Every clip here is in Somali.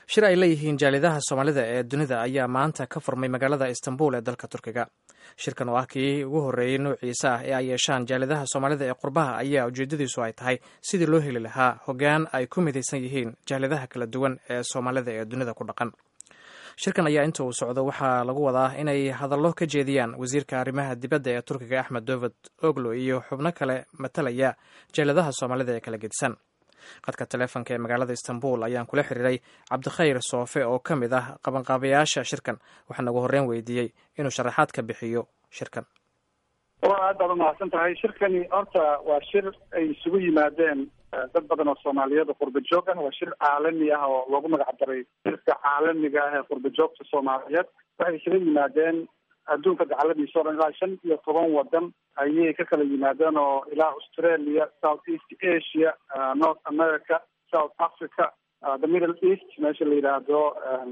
shir ay leeyihiin jaalidaha soomaalida ee dunida ayaa maanta ka furmay magaalada istanbul ee dalka turkiga shirkan oo ah kii ugu horreeyey noociisa ah ee ay yeeshaan jaalidaha soomaalida ee qurbaha ayaa ujeedadiisu ay tahay sidii loo heli lahaa hoggaan ay ku midaysan yihiin jaalidaha kala duwan ee soomaalida ee dunida ku dhaqan shirkan ayaa inta uu socdo waxaa lagu wadaa inay hadallo ka jeediyaan wasiirka arrimaha dibadda ee turkiga axmed dovod oglo iyo xubno kale matalaya jaaladaha soomaalida ee kala gedisan qadka taleefonka ee magaalada istanbul ayaan kula xiriiray cabdikhayr soofe oo ka mid ah qabanqaabayaasha shirkan waxaana ugu horreyn weydiiyey inuu sharaxaad ka bixiyo shirkan waa aad baad umahadsan tahay shirkani horta waa shir ay isugu yimaadeen dad badan oo soomaaliyeed oo qurba joog ah waa shir caalami ah oo loogu magac daray shirka caalamiga ah ee qurba joogta soomaaliyeed waxay isaga yimaadeen adduunka dacaladiisa o dhan ilaa shan iyo toban wadan ayay ka kala yimaadeen oo ilaa australia south east asia north america south africa the middle east meesha la yidhaahdo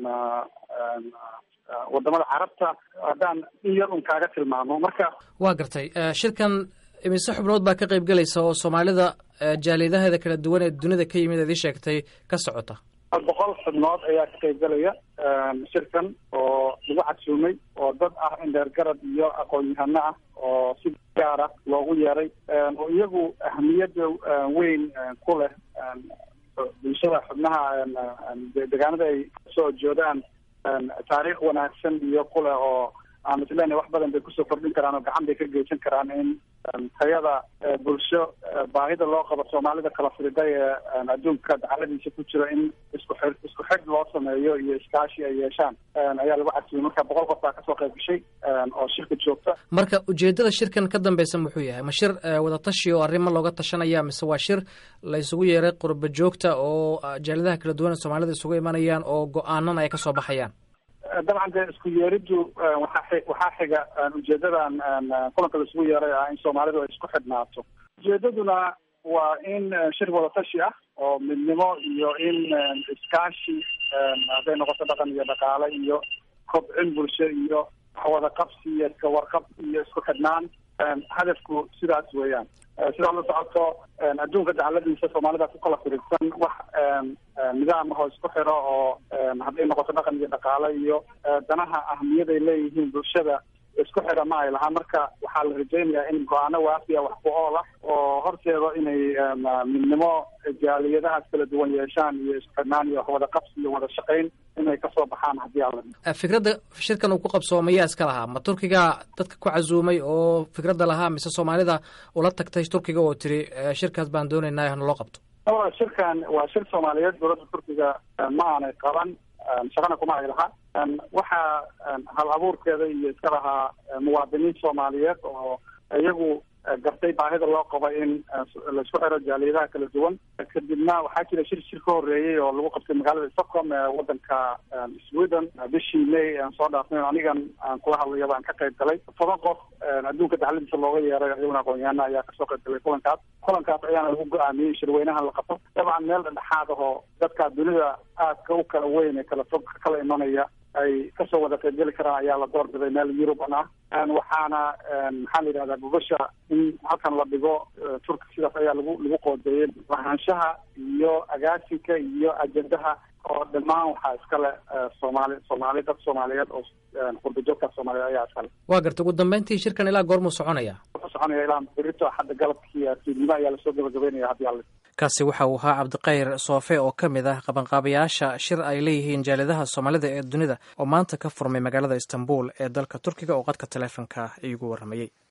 wadamada carabta haddaan in yar un kaaga tilmaamo marka waa gartay shirkan imise xubnood baa ka qayb gelaysa oo soomaalida jaalidaheeda kala duwan ee dunida ka yimid eed ii sheegtay ka socota boqol xubnood ayaa ka qayb gelaya shirkan oo lagu casuumay oo dad ah indheergarad iyo aqoon-yahano ah oo si gaara loogu yeeray oo iyagu ahmiyadda weyn ku leh bulshada xubnaha deegaanada ay kasoo joodaan taariikh wanaagsan iyo kuleh oo aan islenahay wax badan bay kusoo kordhin karaan oo gacan bay ka geysan karaan in tayada bulsho baahida loo qabo soomaalida kala firiday ee adduunka dacaladiisa ku jira in isku xir isku xig loo sameeyo iyo iskaashi ay yeeshaan ayaa lagu casiyay marka boqol qof baa kasoo qayb gashay oo shirka joogta marka ujeedada shirkan ka dambeysa muxuu yahay ma shir wadatashi oo arrimo looga tashanaya mise waa shir la isugu yeeray qurba joogta oo jaaladaha kala duwan ee soomaalida isugu imanayaan oo go-aanana ay kasoo baxayaan dabcan dee isku yeeriddu waxaa waxaa xiga ujeedadan kulanka la isugu yeeray ah in soomaalidu ay isku xidhnaato ujeedaduna waa in shir wadatashi ah oo midnimo iyo in iskaashi hadday noqoto dhaqan iyo dhaqaale iyo kobcin bulsho iyo wada qabsi iyo iska warqab iyo isku xidhnaan hadafku sidaas weeyaan sidaa la socoto adduunka dacaladiisa soomaalida ku kala firirsan wax nidaam ahoo isku xiro oo hadday noqoto dhaqan iyo dhaqaale iyo danaha ahmiyaday leeyihiin bulshada isku xira ma ay lahaa marka waxaa la rajaynayaa in go-aano waafiya wax ku ool ah oo horteeda inay midnimo jaaliyadahaas kala duwan yeeshaan iyo isku xidhnaan iyo wada qabsi iyo wada shaqayn inay kasoo baxaan haddii alla fikradda shirkan uu ku qabsoomaya iska lahaa ma turkiga dadka ku casuumay oo fikradda lahaa mise soomaalida ula tagtay turkiga oo tiri shirkaas baan doonaynaa hana loo qabto shirkan waa shir soomaaliyeed dowladda turkiga ma aanay qaban shaqana kuma ay lahaa waxaa hal abuurkeeda iyo iska lahaa muwaadiniin soomaaliyeed oo iyagu gartay baahida loo qabo in laisku xiro jaaliyadaha kala duwan kadibna waxaa jira shir shir ka horeeyey oo lagu qabtay magaalada stockholm ee wadanka sweden bishii may aan soo dhaafnay anigan aan kula hadlayaba aan ka qayb galay toban qof adduunka dacladiisa looga yeeray iyaguna aqoon-yahana ayaa kasoo qayb galay kulankaas kulankaas ayaana lagu go-aamiyey shirweynahan la qabto dabcan meel dhexdhexaad ahoo dadka dunida aadka u kala weyn ee kala fog kala imanaya ay kasoo wada qaybgeli karaan ayaa la doorbiday meel yuruban ah waxaana maxaa la yidhahdaa gogosha in halkan la dhigo turki sidaas ayaa lagu lagu qoodeeyey lahaanshaha iyo agaasinka iyo ajendaha oo dhammaan waxaa iskale soomaali soomaali dad soomaaliyeed oo qurba joogta soomaaliyeed ayaa iskale waa garta ugu dambeyntii shirkan ilaa goormuu soconaya wuxuu soconaya ilaa berito hadda galabkii fiidnimo ayaa lasoo gabagabeynaya haddii alle kaasi waxa uu ahaa cabdikhayr soofe oo ka mid ah qabanqaabayaasha shir ay leeyihiin jaaladaha soomaalida ee dunida oo maanta ka furmay magaalada istanbul ee dalka turkiga oo qadka taleefonka iigu warramayey